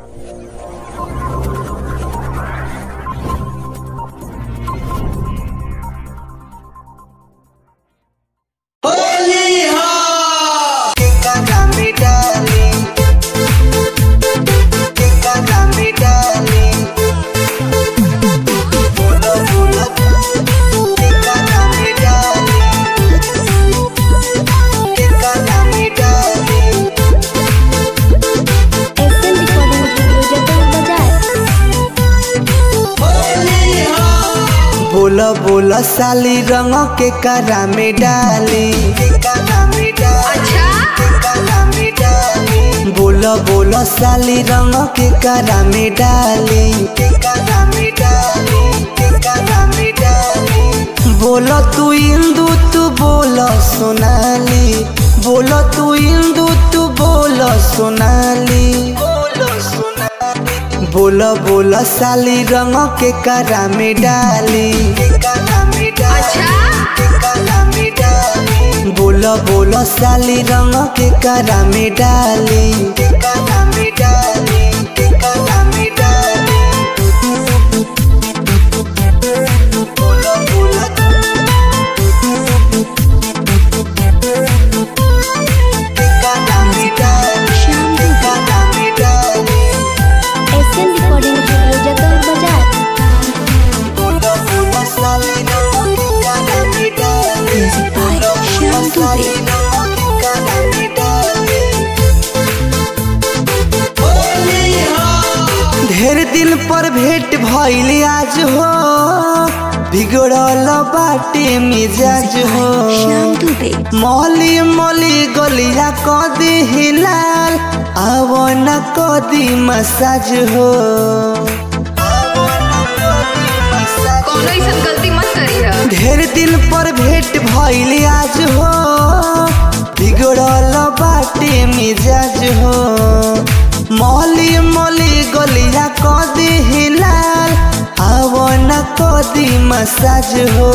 बोला बोला साली रंग के करा में डाली बोला बोला साली रंग के करा में डाली बोला तू इंदू तू बोला सोनाली बोला तू इंदू तू बोला सोनाली बोला बोला साली रंग के करा में डाली बोला बोला साली रंग के करा में डाली एसएन रिकॉर्डिंग स्टूडियो जगह बाजार म्यूजिक बाय श्याम दुबे ढेर दिन पर भेंट भइल आज हो बिगड़ल बाटे मिजाज हो श्याम दुबे मौली मौली गलिया कदी हिलाल आवन कदी मसाज हो कौनो ऐसन गलती मत करी है ढेर दिन पर भेंट भइल आज हो बिगड़ल बाटे मिजाज हो मौली मौली गलिया कदी हिलाल आवन कदी मसाज हो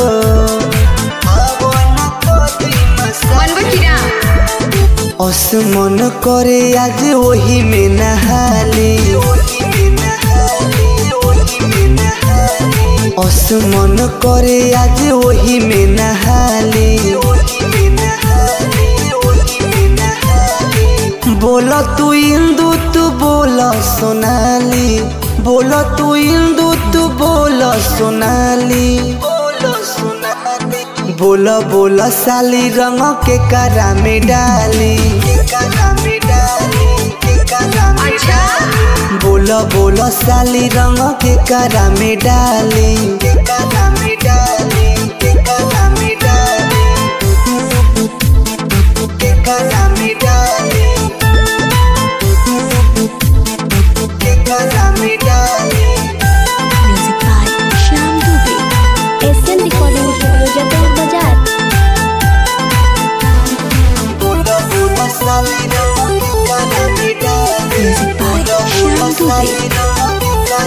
मन बकिरा असमन करे आज वही में नहाली असमन करे आज वही में नहाली बोल तू इंदू तू बोल सोनाली बोल तू इंदू तू बोल सोनाली बोल बोल साली रंग के करा में डाली अच्छा बोल बोल साली रंग के करा में डाली music by Shyam Dubey SN recording studio जगह बाजार म्यूजिक बाय श्याम दुबे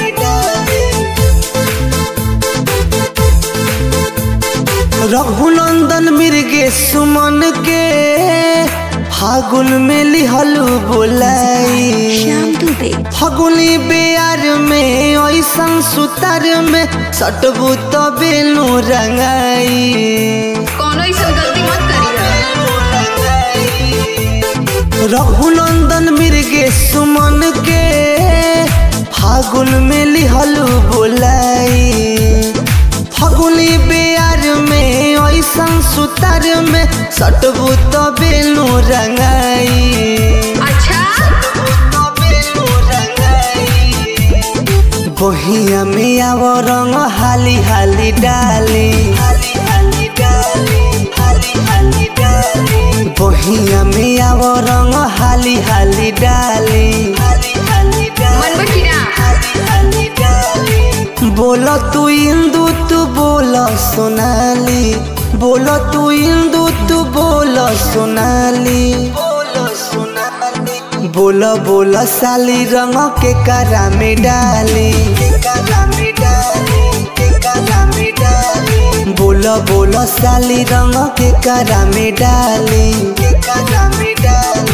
रघुनंदन मिर्गे सुमन के फागुन में लिहलू बोलाई श्याम दुबे फगुनी बेयार में ऐसन सुतार में सटबू तो बेलू रंगाई कौनो ऐसन गलती मत करी है रघुनंदन मिर्गे सुमन के फागुन में लिहलू बोलाई फगुनी बेयार में ऐसन सुतार में सटबू तो बेलू रंगाई अच्छा बहिया में आव रंग हाली हाली डाली बहिया में आव रंग हाली हाली डाली मन बकिरा बोल तू इंदू तू बोल सोनाली बोल तू इंदू तू बोल सोनाली बोल बोल साली रंग के करा में डाली बोल बोल साली रंग के करा में डाली